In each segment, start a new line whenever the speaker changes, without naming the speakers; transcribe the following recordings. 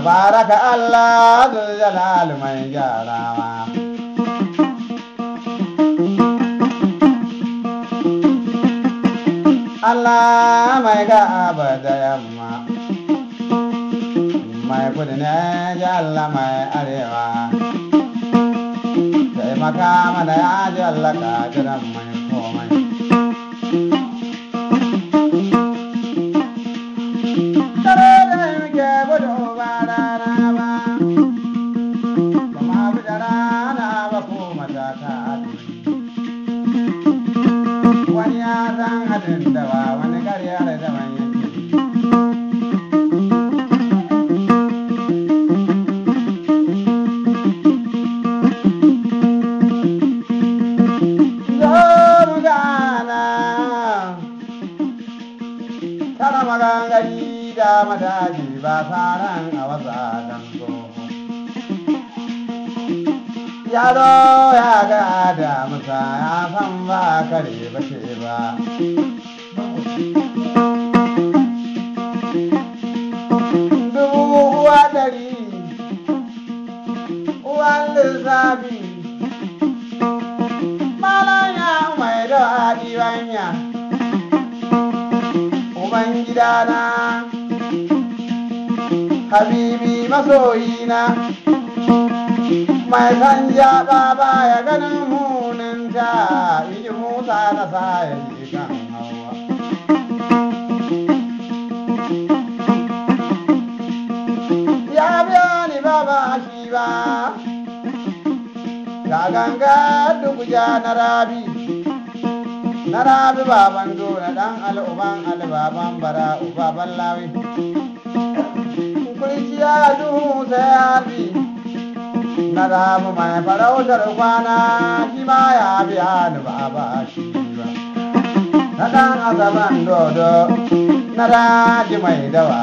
tabaraka Allah zul jalal mai gyarawa Allah mai gaba da yamma mai kudu ne ji Allah mai arewa taimaka mana ya ji Allah ka jiran mai komai Tare da muke gudu ba rana ba, ba ma bi da rana ba ko matata wani ya san hadin da ba wani karya da daban yake zo mu gana tara magangari da mataji ba saran a wasa kan yaro ya ga da musa ya san ba kare ba ce ba dubu uwa dari uwan lissafi malanya mai da adiwanya uban gidana habibi masoyina mai san jaɓa baya ganin muninta iji musa na sa ya ji kan hawa ya biya ni ba ba shi ba ga ganga duk ja na rabi na rabi baban dona dan al'uban albaban bara ubaban lawi kurciya duhu sai ya bi na ramu mai farautar kwana shi ma ya biya ni ba ba shi ba na dan azaban dodo na daji mai dawa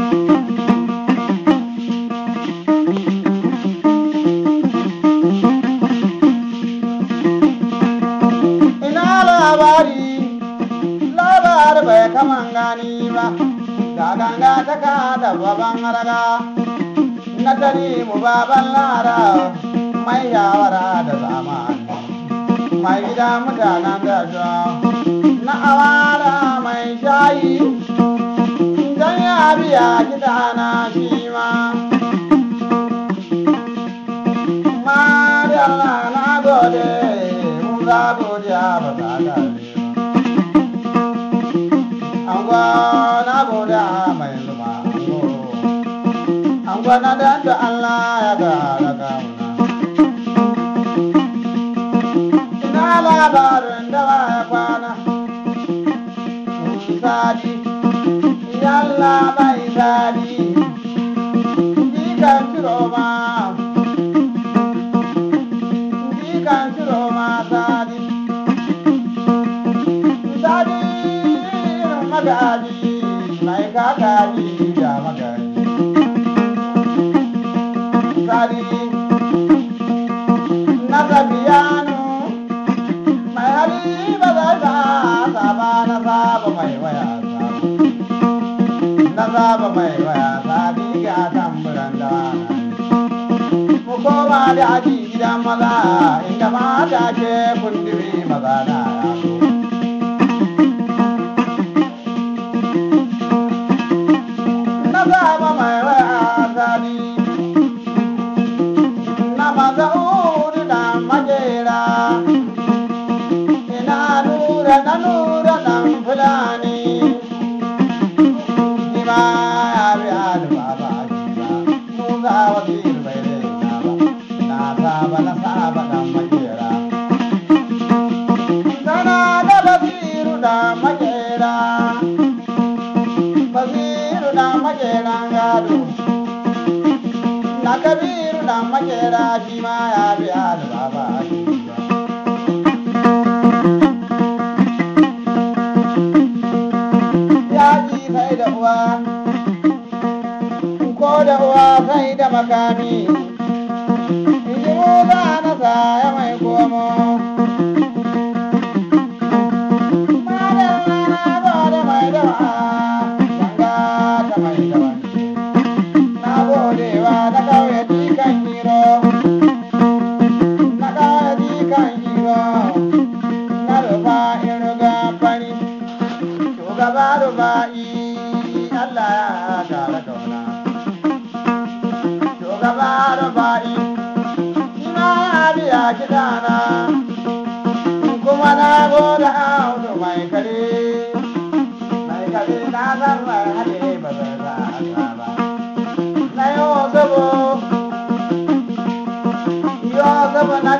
ina labari labari bai kaman gani ba ga ganga ta ka da baban raga na tani mu baban lara mai yawara da zamani mai gida mutanen da na awara mai shayi don ya biya gida na shi ma Mariala na gode mun za godiya ba ta gane ba na gode mai zuma ango an gwana da da Allah ya gara kauna. Ina labarin da ba ya kwana, sadi, yalla mai sadi, dikan ciro ma, dikan ciro ma sadi, sadi magaji, mai kakaji da magaji. sari na zabiyanu mai hali ba za ta saba na saba mai waya na saba mai waya sabi ga tamburan da mu koma da aji gidan maza inda mata ke kundiri maza na yaso na saba mai waya sabi na mazauri da majera ina nura na nura dan fulani ni ma ya bi alba ba mu za wa bir bai na ba na saba na saba dan majera sana da basiru da majera basiru da majera gado na kabiru da makera shi ma ya biya da baba shi ba. Ya ji sai da uwa, ko da uwa sai da makami, ji musa na saya mai komo. Madalla na gode mai dawa, ganga ta mai dawa. Na gode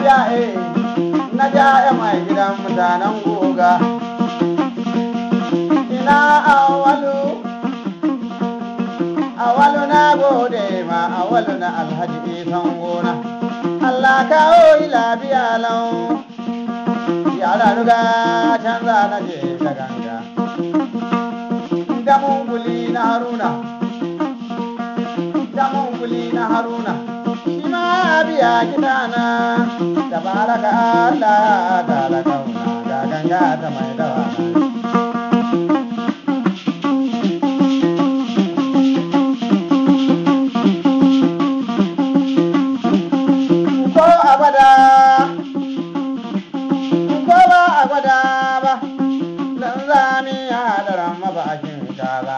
biya eh na ja mai gidan mutanen goga ina awalu awalu na gode ma awalu na alhaji isan gona Allah kawo yi lafiya lau yara ruga canza na je ta ganga damun guli na haruna damun guli na haruna shi ma biya kitana da baraka Allah ta da kauna ga ganga ta mai dawa ko abada ko ba abada ba dan zami ya hadaran mabashin kaza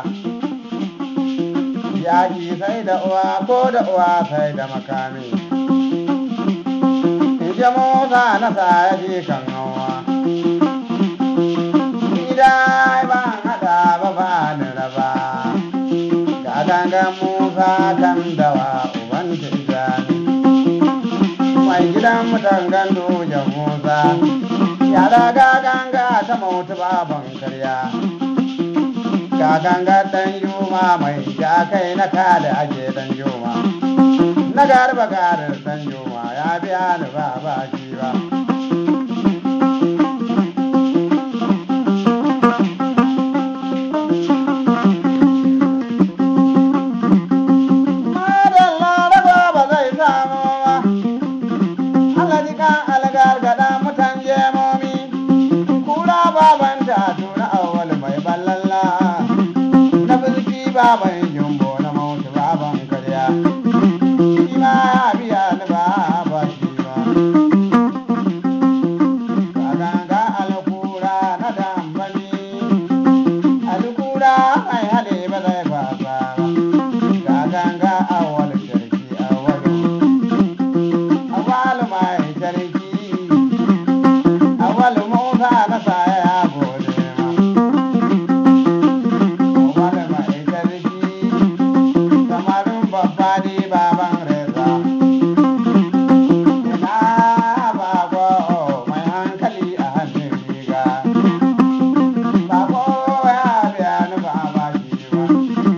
yaƙi sai da uwa ko da uwa sai da makami je mota na sa ya je kan hawa gida ban hada ba ba ni raba ga gangan musa kan dawa uban tijani mai gidan mutan gando da musa yara ga ganga ta mautu baban karya ga ganga dan yuma mai ja kai na kada ake dan yuma na garba garin dan yuma ya biya ni ba ba shi ba Madalla raba ba zai samu ba Allah kan algar gada mutan jemomi kura baban ta tuna awal mai ballalla na bilki baban jumbo na mautu baban karya shi ma ya biya ni ba ba shi ba kaganga alkura na dambani alkura mai hale ba zai fasa ba kaganga awal shirki awalu awal mai sarki awal musa na saya ya gode ma awal mai sarki samarin babba ne baban reza ina bako mai hankali a hannun riga bako ya biya ni ba ba shi ba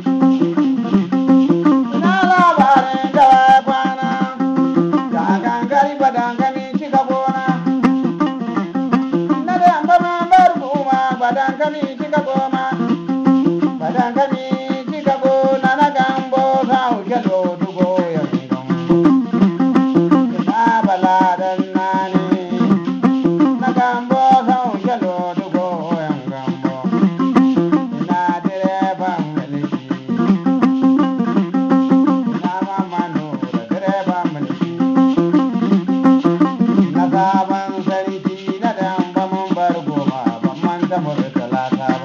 ina labarin da kwana ga gangari ba dangane cika gona na da yamba man bar kuma ba dangane cika goma ba dangane cika gona na gambo sa uke lotugo yan gambo ina baladan nani na gambo sa uke lotugo yan gambo ina direban miliki ina mama nura direban miliki na sabon sarki na damba mun bar goma ban manta murtala ta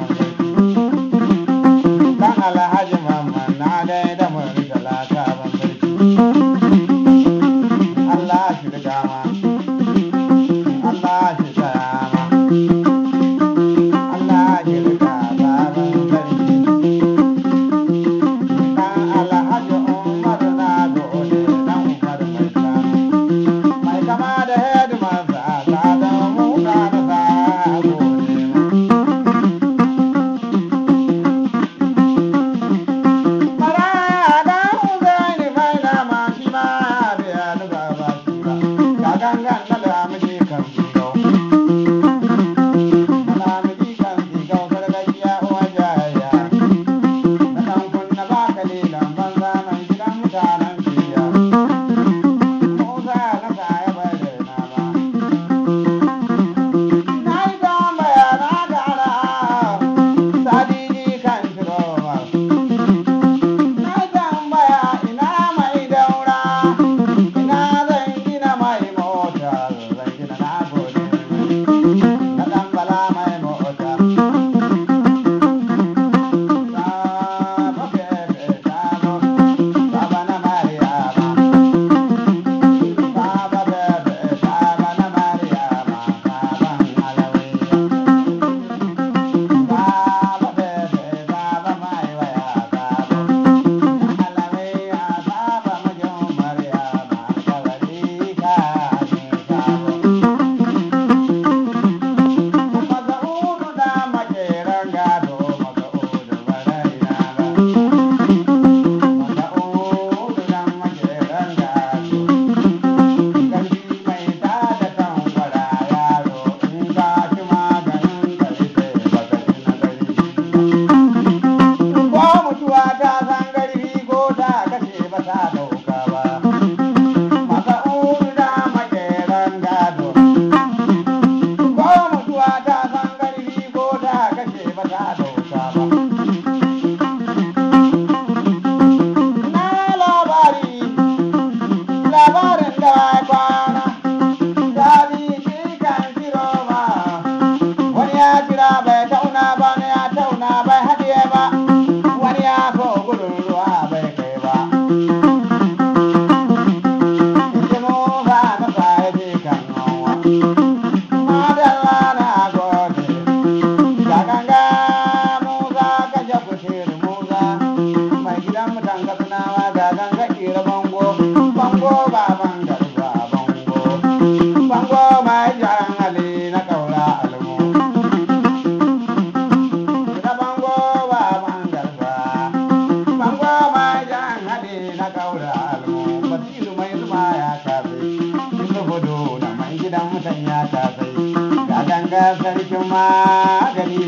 ya kasai ga ganga sarkin magani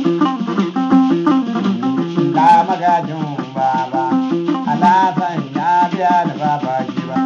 ga magajin baba alasan ya biya da baba shi ba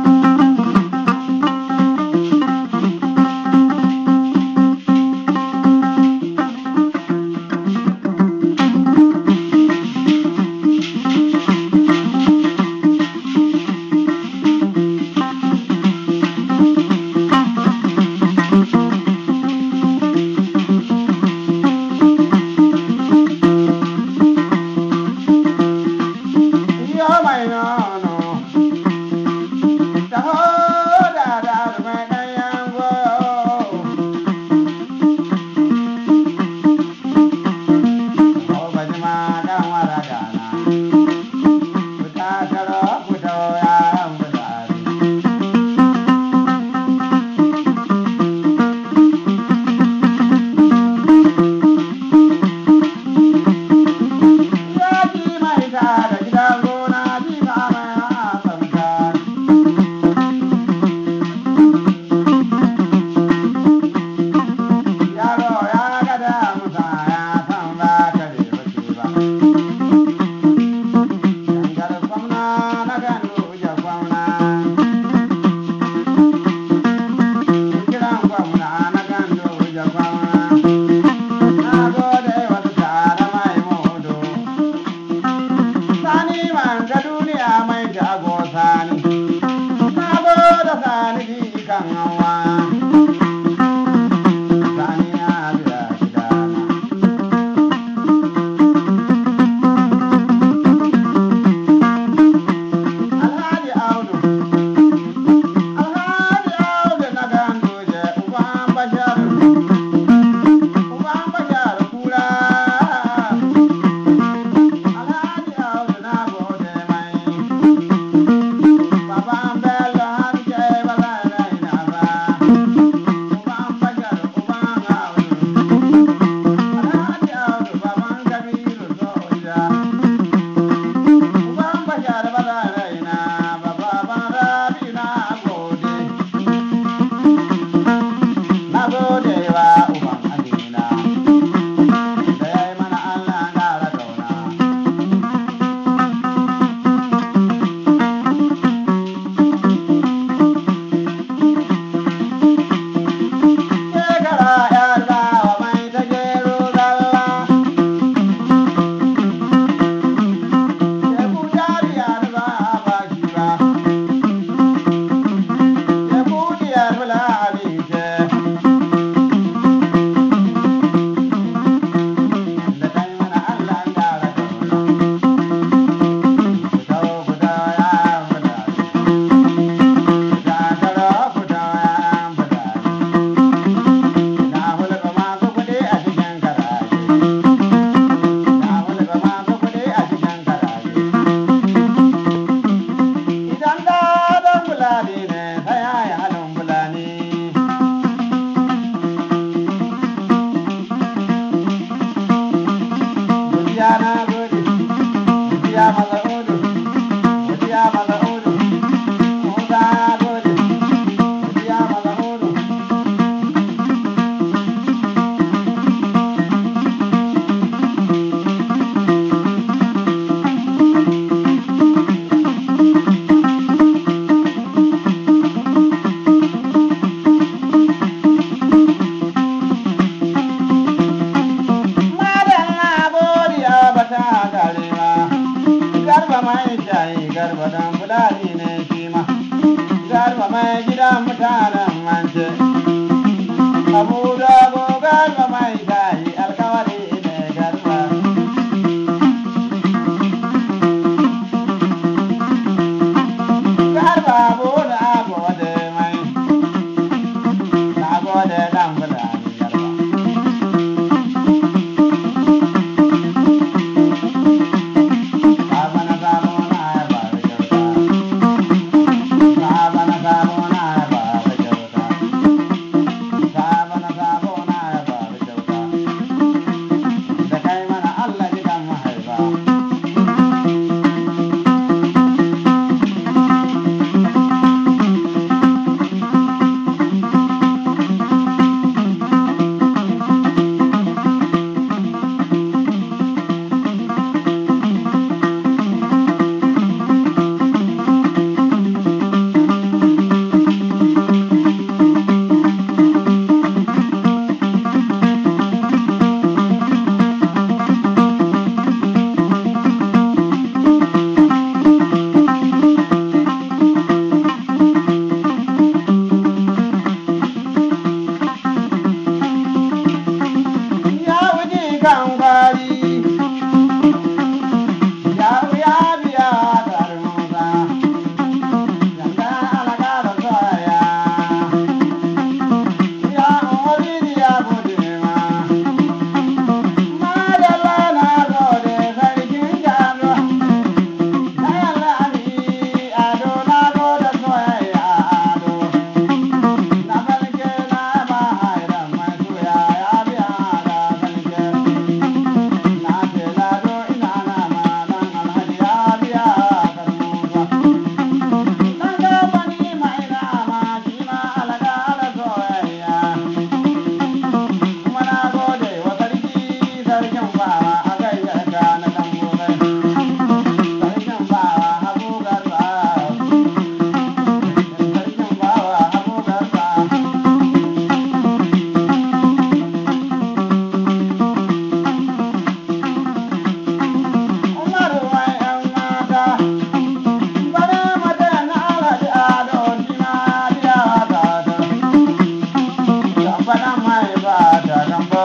Gambaɗan mai ba ta gambo.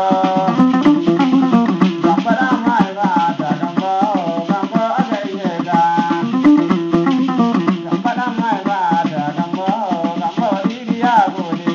Gambaɗan mai ba ta gambo, gambo a gaishe ka. Gambaɗan mai ba ta gambo, gambo Idi ya gode.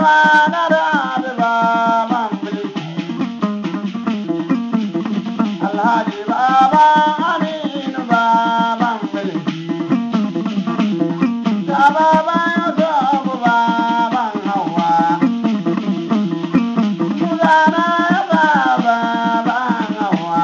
baba na da da baban bilki alhaji baba aminu baban bilki da baban yasofu baban hawa Kudana baba baban hawa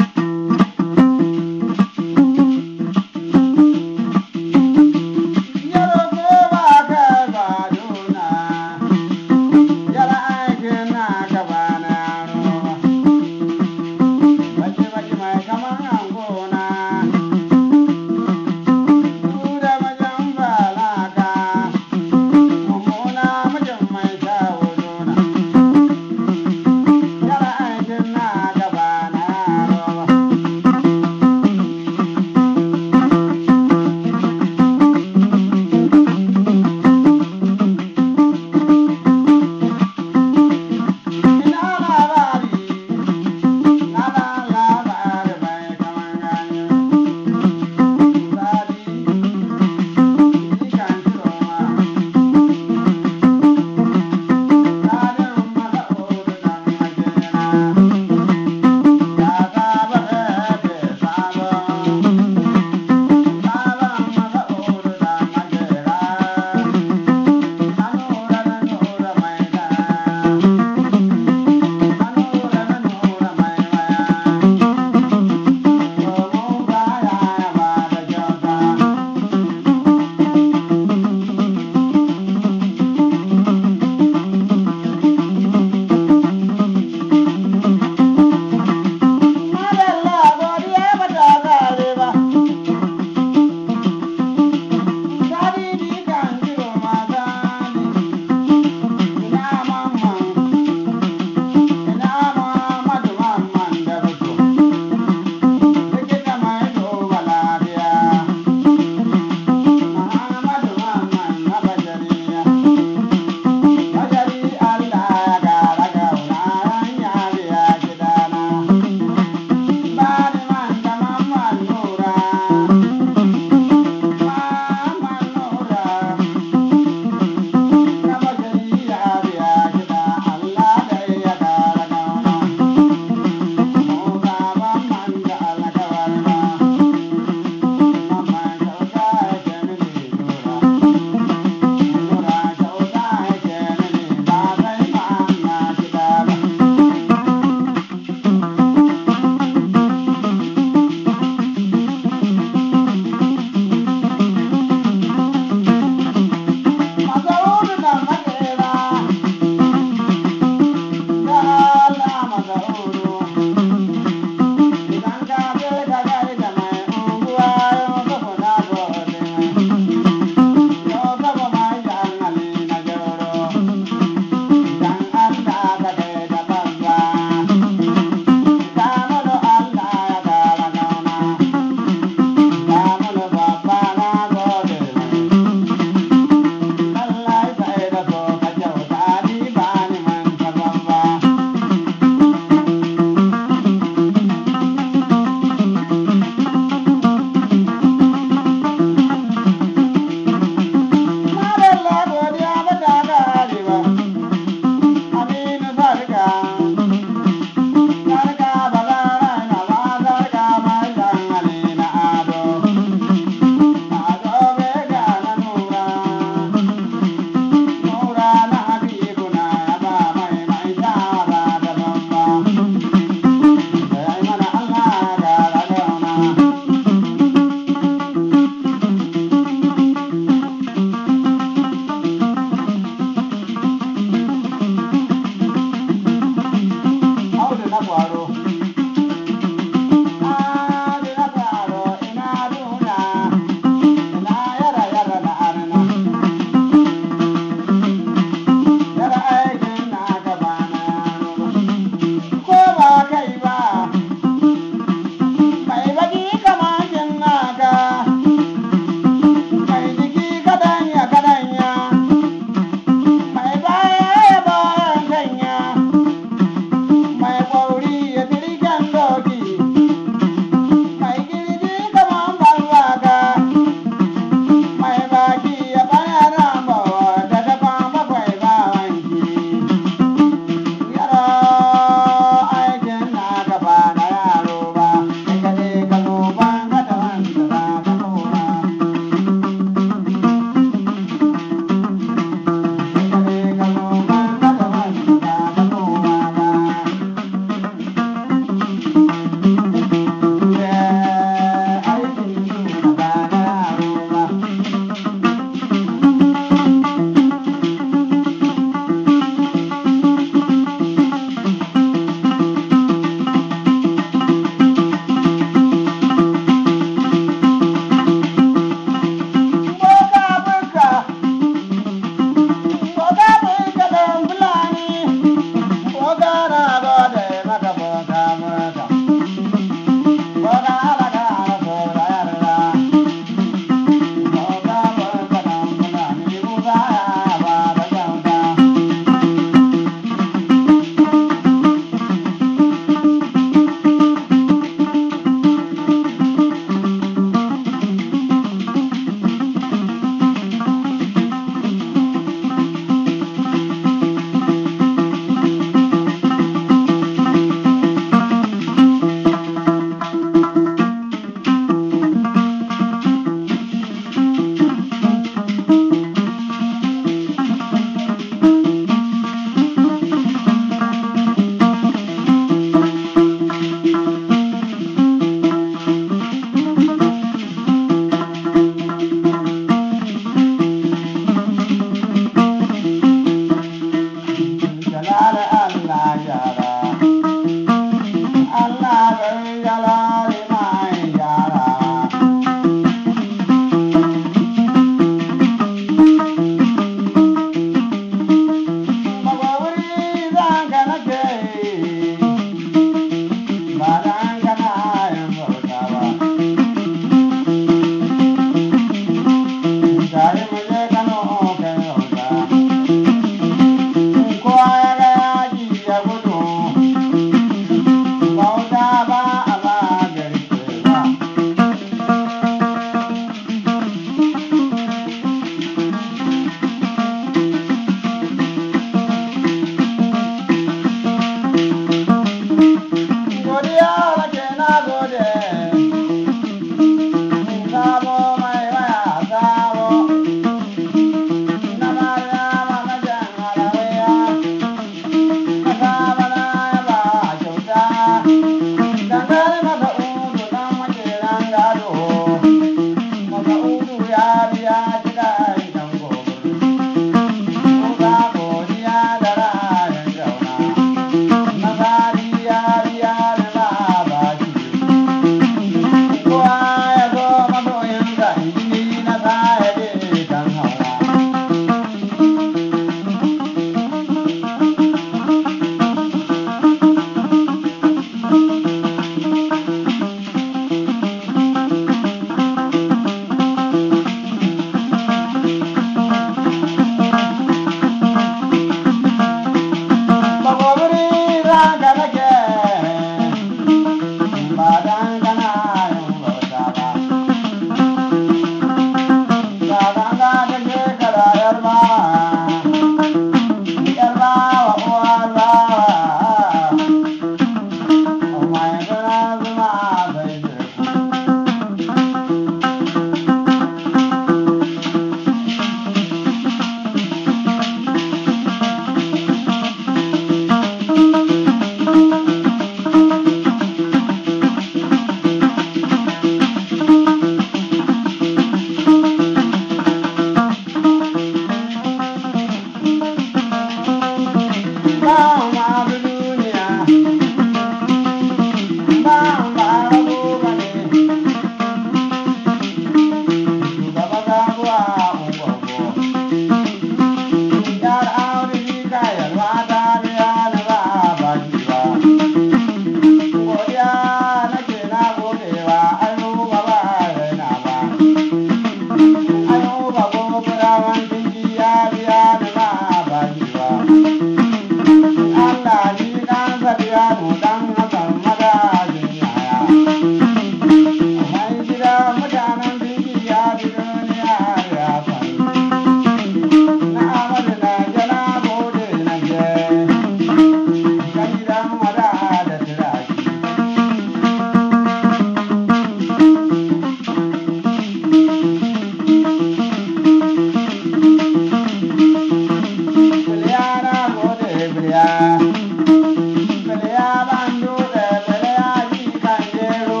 Bele ya bandu da bele ya ji kan jero.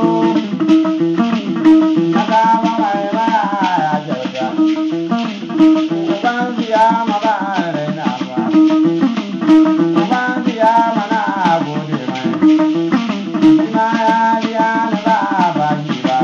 Daga mamai mara ya jauta. Uban siya ma ba raina ba. Uban siya mana gode mai. Ina ya biya ni ba ba shi ba.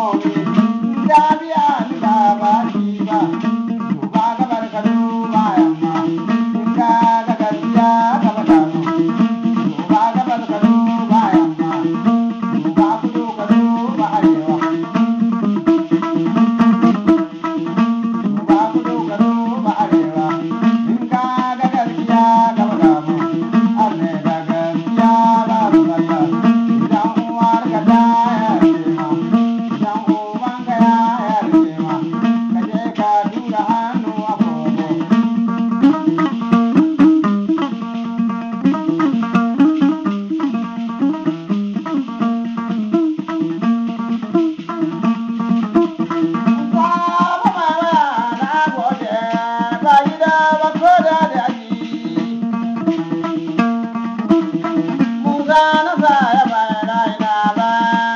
momi ya biya ni ba ba shi ba duba gabar ka duba yamma in ka ga gaskiya ka faɗa mu duba gabar ka duba yamma duba kudu ka duba arewa duba kudu ka duba arewa in ka ga gaskiya ka faɗa mu alle da gaskiya ba su Allah idan uwar ka ta yarda ma idan uban ka ya yarda ma ka je ka tura hannu a kogo Baba mama na gode ba gida ba ko da daji Musa na sa ya bayana ina ba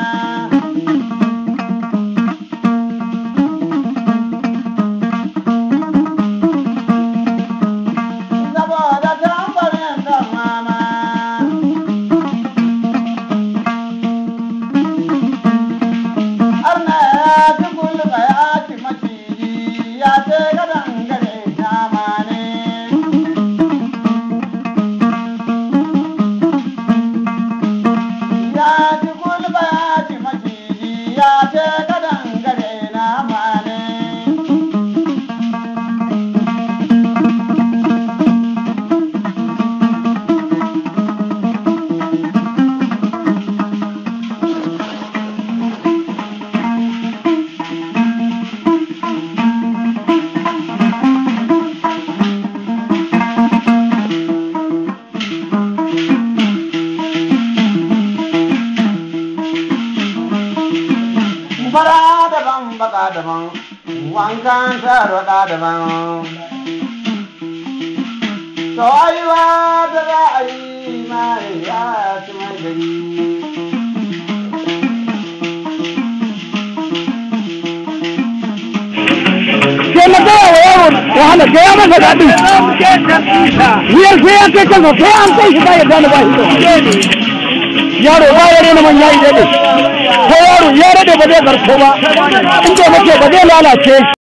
Saboda tambarin kan mama Arna ya ci gulba ya ci maciji ya ce gadon gare nama ne. Ya ci gulba ya ci maciji ya ce gadon gare nama ne. fara daban baka daban wankan tarwada daban to aiwa da za a yi mai ya ci mai gari
sai na gaya wa yaro wahala sai ya masa daɗi wuyar sai ya kai kansa sai an kai shi ba ya gane ba shi yaro ba ya rena manya yi daɗe ko yaro ya rade ba zai karko ba in bai mace ba zai lalace